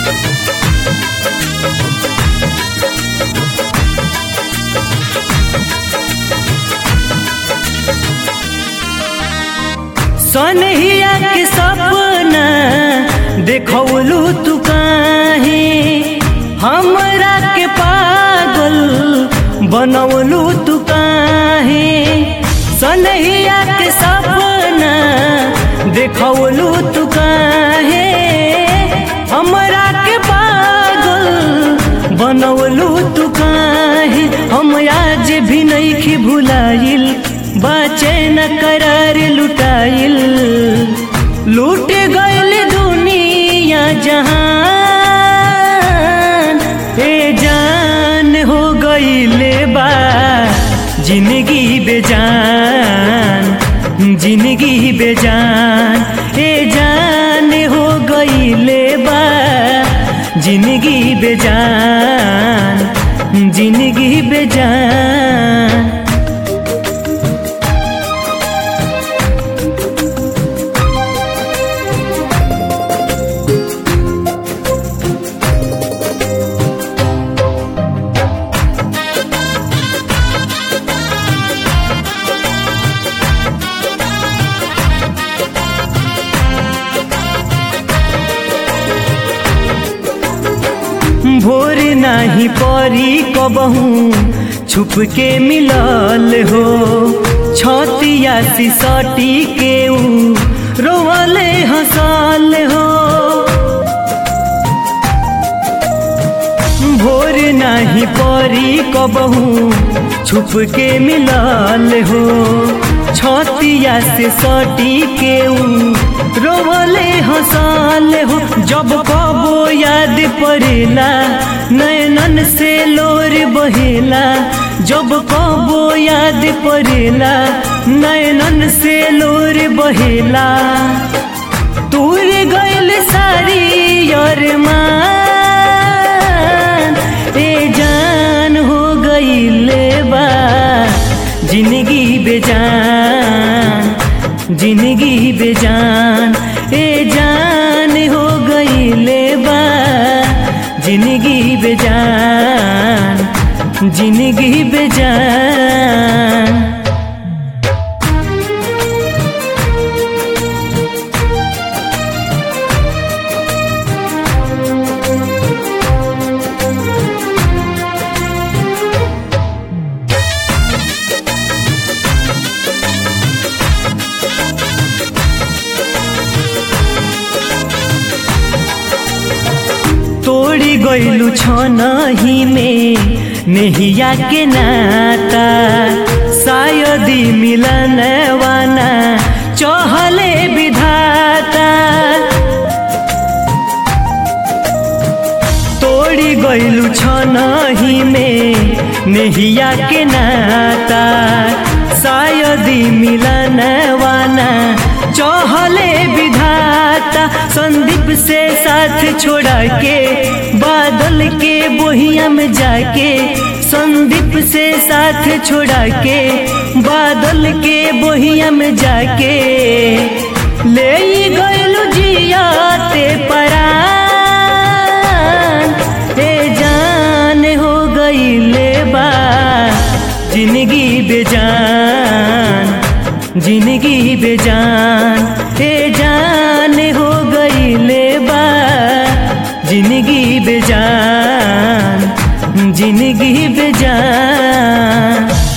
सनहिया के सपना देखौलू तू काहे हमरा के पागल बनौलू तू काहे सनहिया के सपना देखौलू तू काहे हमरा के पागल बनौलू तू काहे हम आज भी नइखी भुलाइल बाचे न करार लुटाइल लूट गइल दुनिया जहान ए जान हो गइले बा जिंदगी बेजान जिंदगी बेजान ए जान हो गइले बा जिंदगी बेजान जिंदगी बेजान भोर नाही परी कबहू छुप के मिलल हो छतिया सिसटी के ऊ रोवले हंसल हो भोर नाही परी कबहू छुप के मिलल हो छतिया से सटी के ऊ रोवले हंसल हो जब कबो याद पड़ेला नयनन से लोर बहेला जब कबो याद पड़ेला नयनन से लोर बहेला तूर गइल सारी अरमान ए जान हो गइले बा जिंदगी बेजान जिंदगी बेजान ए जान हो गइले बा जिंदगी बेजान जिंदगी बेजान तोड़ी गइलू छनही में नेहिया के नाता शायदी मिलन वाना चहले विधाता तोड़ी गइलू छनही में नेहिया के नाता शायदी मिलन वाना चहले विधाता संदीप से साथ छोड़ा के बादल के बोहिया में जाके संदीप से साथ छोड़ा के बादल के बोहिया में जाके ले गइलू जियाते परान ए जान हो गइले बा जिंदगी बेजान जिंदगी बेजान ए जान हो गइले बा जिंदगी बेजान जिंदगी बेजान